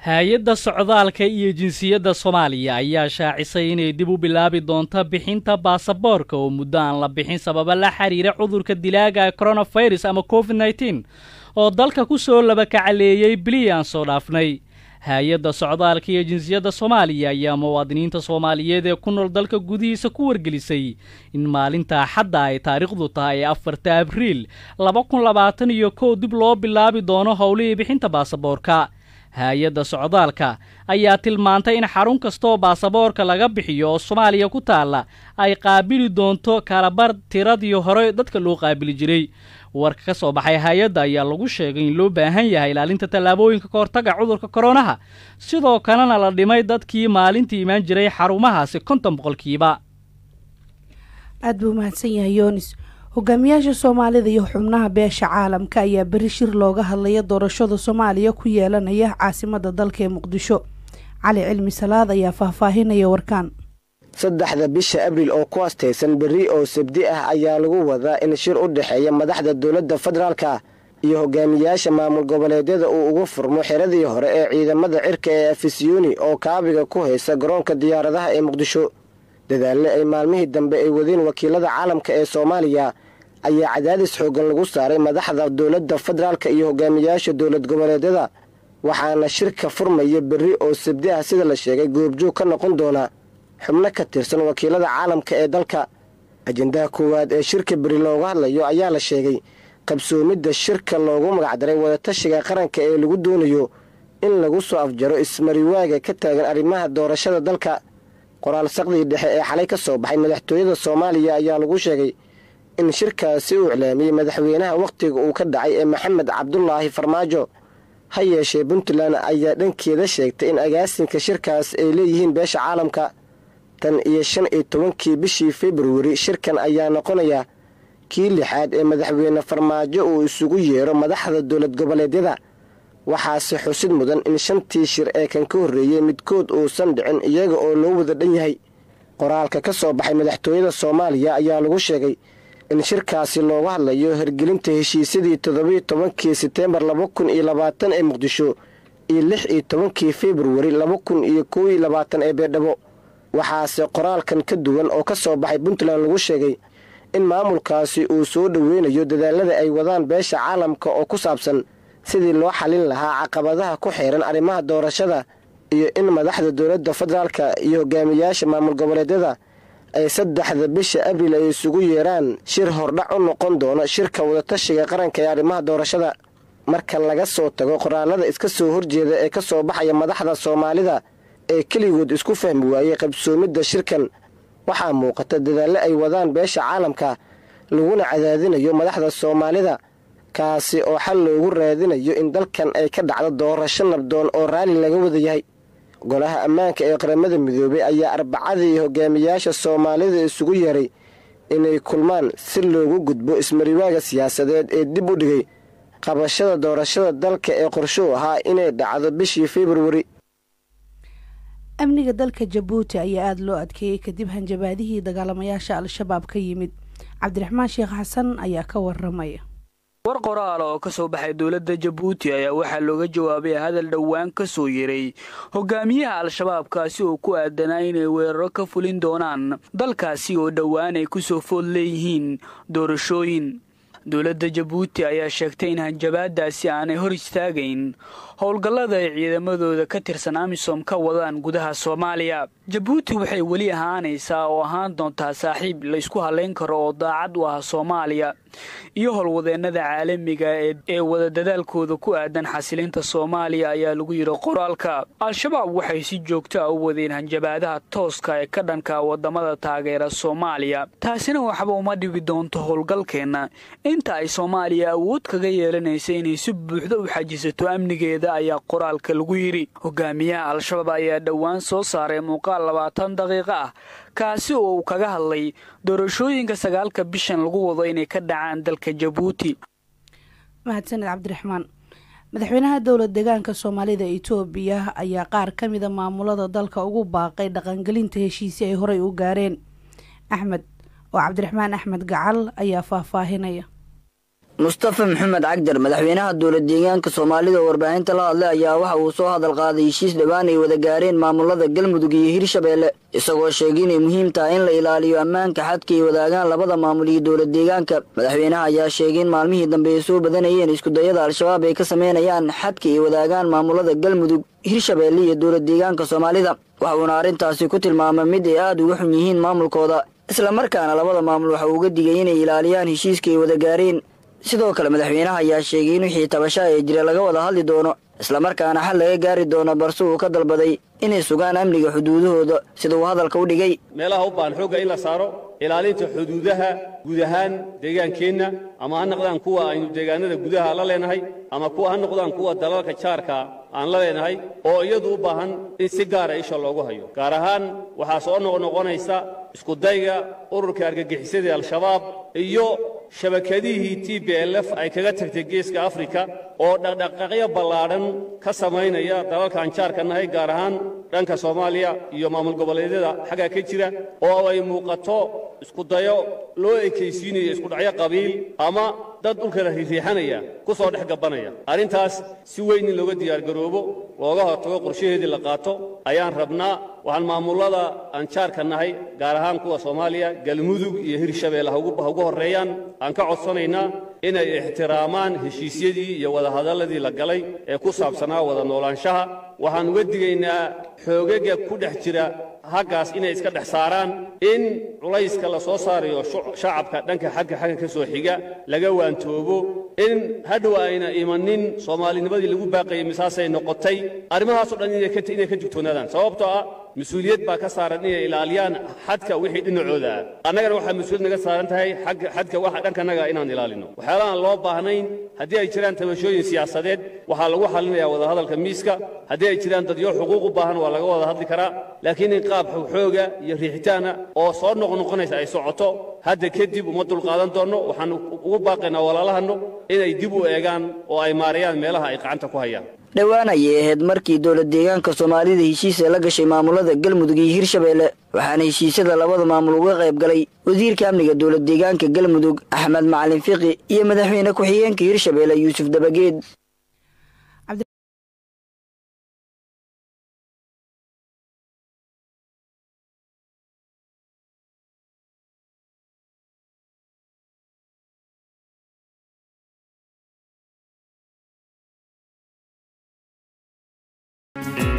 hay-adda socdaalka iyo jinsiyadda soomaaliya ayaa shaacisay inay dib u bilaabi doonto bixinta baasaboorka oo muddo aan la bixin sababa la xiriira cudurka dilaaga coronafirus ama covid nneteen oo dalka ku soo labakacaleeyey bilii aan soo dhaafnay hay-adda socdaalka iyo jinsiyadda soomaaliya ayaa muwaadiniinta soomaaliyeed ee ku nool dalka gudihiisa ku wargelisay in maalinta axadda ay taariikhdu tahay afarta abriil laba kun labaatan iyo kow dib loo bilaabi doono howlihii bixinta baasaboorka hay-adda socdaalka ayaa tilmaantay in xarun kastaoo baasaboorka laga bixiyo oo soomaaliya ku taalla ay qaabili doonto kalabar tiradii hore dadka loo qaabili jiray warka ka soo baxay hay-adda ayaa lagu sheegay in loo baahan yahay ilaalinta tallaabooyinka ka hortaga cudurka koronaha sidoo kalena la dhimay dadkii maalintii imaan jiray xarumahaasi konton boqolkiiba aada buu mahadsan yahay yoonis hogaamiyaasha soomaalida iyo xubnaha beesha caalamka ayaa beri shir looga hadlaya doorashada soomaaliya ku yeelanaya caasimada dalka ee muqdisho cali cilmi salaad ayaa faahfaahinaya warkaan saddexda bisha abriil oo ku astaysan berri oo sabdi ah ayaa lagu wadaa in shir u dhexeeya madaxda dowladda federaalka iyo hogaamiyaasha maamul goboleedyada uu ugu furmo xeradii hore ee ciidamada cirka ee afisiyoni oo kaabiga ku haysa garoonka diyaaradaha ee muqdisho dadaalle ay maalmihii dambe ay wadeen wakiilada caalamka ee soomaaliya ayaa cadaadis xooggan lagu saaray madaxda dowladda federaalka iyo hogaamiyaasha dowlad goboleedyada waxaana shirka furmaya berri oo sabdi ah sida la sheegay goobjoog ka noqon doona xubno ka tirsan wakiilada caalamka ee dalka ajendaha koowaad ee shirka beri looga hadlayo ayaa la sheegay qabsoomidda shirka loogu magacdaray wadatashiga qaranka ee lagu doonayo in lagu soo afjaro ismariwaaga ka taagan arrimaha doorashada dalka qoraal saqdii dhexe ee xalay ka soo baxay madaxtooyada soomaaliya ayaa lagu sheegay in shirkaasi uu iclaamiyey madaxweynaha wakhtiga uu ka dhacay ee maxamed cabdulaahi farmaajo ha yeeshee puntland ayaa dhankeeda sheegtay in agaasinka shirkaas ay leeyihiin beesha caalamka tan iyo shan iyo tobankii bishii februari shirkan ayaa noqonaya kii lixaad ee madaxweyne farmaajo uu isugu yeero madaxda dowlad goboleedyada waxaase xusid mudan in shantii shir ee kan ka horreeyey midkood uusan dhicin iyaga oo loo wada dhan yahay qoraalka ka soo baxay madaxtooyada soomaaliya ayaa lagu sheegay in shirkaasi looga hadlayo hirgelinta heshiisyadii toddobiyo tobankii seteembar laba kun iyo labaatan ee muqdisho iyo lix iyo tobankii februari laba kun iyo kow iyo labaatan ee beedhabo waxaase qoraalkan ka duwan oo ka soo baxay puntland lagu sheegay in maamulkaasi uu soo dhoweynayo dadaalada ay wadaan beesha caalamka oo ku saabsan sidii loo xalin lahaa caqabadaha ku xeeran arrimaha doorashada iyo in madaxda dowladda federaalka iyo hogaamiyaasha maamul goboleedyada ay saddexda bisha abriil ay isugu yeeraan shir hordhac u noqon doono shirka wadatashiga qaranka ee arrimaha doorashada marka laga soo tago qoraalada iska soo horjeeda ee ka soo baxaya madaxda soomaalida ee keligood isku fahmi waayey qabsoomidda shirkan waxaa muuqata dadaalle ay wadaan beesha caalamka laguna cadaadinayo madaxda soomaalida kaasi oo xal loogu raadinayo in dalkan ay ka dhacdo doorasho nabdoon oo raalli laga wada yahay golaha ammaanka ee qaramada midoobay ayaa arbacadii hogaamiyaasha soomaalida isugu yeeray inay kulmaan si loogu gudbo ismariwaaga siyaasadeed ee dib u dhigay qabashada doorashada dalka ee qorsho ahaa inay dhacdo bishii februari amniga dalka jabuuti ayaa aada loo adkeeyey kadib hanjabaadihii dagaalamayaasha al-shabaab ka yimid cabdiraxmaan sheekh xasan ayaa ka waramaya war qoraal oo ka soo baxay dowladda jabuuti ayaa waxaa looga jawaabay hadal dhowaan ka soo yeray hogaamiyaha al-shabaab kaasi oo ku aadanaa inay weeraro ka fulin doonaan dalkaasi oo dhowaan ay ku soo food leeyihiin doorashooyin dowladda jabuuti ayaa sheegtay in hanjabaadaasi aanay hor istaagayn howlgallada ay ciidamadooda ka tirsan amisom ka wadaan gudaha soomaaliya jabuuti waxay weli ahaanaysaa oo ahaan doontaa saaxiib laysku hallayn karo oo daacad u ah soomaaliya iyo howlwadeennada caalamiga ee wada dadaalkooda ku aadan xasilinta soomaaliya ayaa lagu yidhi qoraalka al-shabaab waxay si joogto a u wadeen hanjabaadaha tooska ee ka dhanka waddamada taageera soomaaliya taasina waxba uma dhibi doonto howlgalkeenna inta ay soomaaliya awood kaga yeelanaysa inay si buuxda u xajisato amnigeeda ayaa qoraalka lagu yidhi hogaamiyaha al-shabaab ayaa dhowaan soo saaray muuqaal labaatan daqiiqo ah kaasi oo uu kaga hadlay doorashooyinka sagaalka bishan lagu wado inay ka dhacaan dalka jabuuti mahadsaned cabdiraxmaan madaxweynaha dowlad deegaanka soomaalida itoobiya ayaa qaar ka mida maamulada dalka ugu baaqay dhaqangelinta heshiisi ay horey u gaareen axmed oo cabdiraxmaan axmed gacal ayaa faahfaahinaya mustafa maxamed cagjar madaxweynaha dowlad deegaanka soomaalida oo warbaahinta la hadlay ayaa waxa uu soo hadal qaaday heshiis dhowaan ay wada gaareen maamulada galmudug iyo hirshabeelle isagoo sheegay inay muhiim tahay in la ilaaliyo ammaanka xadka ay wadaagaan labada maamul iyo dowlad deegaanka madaxweynaha ayaa sheegay in maalmihii dambe ay soo badanayeen iskudayada al-shabaab ay ka sameynayaan xadka ay wadaagaan maamulada galmudug hirshabeelle iyo dowlad deegaanka soomaalida waxa uuna arrintaasi ku tilmaamay mid ay aada uga xun yihiin maamulkooda islamarkaana labada maamul waxa uu uga digay inay ilaaliyaan heshiiska ay wada gaareen sidoo kale madaxweynaha ayaa sheegay in wixii tabasha ee jira laga wada hadli doono islamarkaana xal laga gaari doono balse uu ka dalbaday inay sugaan amniga xuduudahooda sida uu hadalka u dhigay meelaha u baahan xoogga in la saaro ilaalinta xuduudaha guud ahaan deegaankeenna ama ha noqdaan kuwa aynu deegaanada gudaha la leenahay ama kuwa ha noqdaan kuwa dalalka jaarka aan la leenahay oo iyadu u baahan in si gaara isha loogu hayo gaar ahaan waxaa soo noqnoqonaysa iskudayga ururka argagixisadii al-shabaab iyo shabakadihii t b l f ay kaga tagtay geeska afrika oo dhaqdhaqaaqyo ballaadhan ka samaynaya dalalkaan jaarka nahay gaar ahaan dhanka soomaaliya iyo maamul goboleedyada xaggaa ka jira oo ay muuqato iskudayo loo ekaysiinayo iskudhacyo qabiil ama dad dhulkala riixanaya ku soo dhex gabanaya arrintaas si weyn in looga diyaargaroobo looga hortago qorshaheedii la qaato ayaan rabnaa waxaan maamullada aan jaarka nahay gaar ahaan kuwa soomaaliya galmudug iyo hirshabeelle ha ugu horreeyaan aan ka codsanaynaa inay ixtiraamaan heshiisyadii iyo wadahadalladii la galay ee ku saabsanaa wada noolaanshaha waxaan uga digaynaa xoogaga ku dhex jira haggaas inay iska dhex saaraan in culayska la soo saarayo shacabka dhanka xagga xagga ka soo xiga laga waantoobo in hadhow ayna imanin soomaalinimadii lagu baaqayay misaasay noqotay arrimahaasoo dhan inay ka jugtoonaadaan sababtoo ah mas-uuliyad baa ka saaran inay ilaaliyaan xadka wixii dhinacooda ah annagana waxaa mas-uuliyad naga saaran tahay xadka waxa dhankanaga inaan ilaalino waxyaalahaan loo baahnayn haddii ay jiraan tabashooyin siyaasadeed waxaa lagu xalinayaa wadahadalka miiska haddii ay jiraan dadyo xuquuq u baahan waa laga wada hadli karaa laakiin in qaab xooga iyo riixitaana oo soo noqnoqonaysa ay socoto hadda kadib uma dulqaadan doonno waxaan ugu baaqaynaa walaalahanno inay dib u eegaan oo ay maarayaan meelaha ay gacanta ku hayaan dhowaan ayay ahayd markii dowlad deegaanka soomaalida heshiisa la gashay maamulada galmudug iyo hirshabeelle waxaana heshiisyada labada maamul uga qayb galay wasiirka amniga dowlad deegaanka galmudug axmed macalin fiqi iyo madaxweyne ku-xigeenka hirshabeelle yuusuf dabageed thank you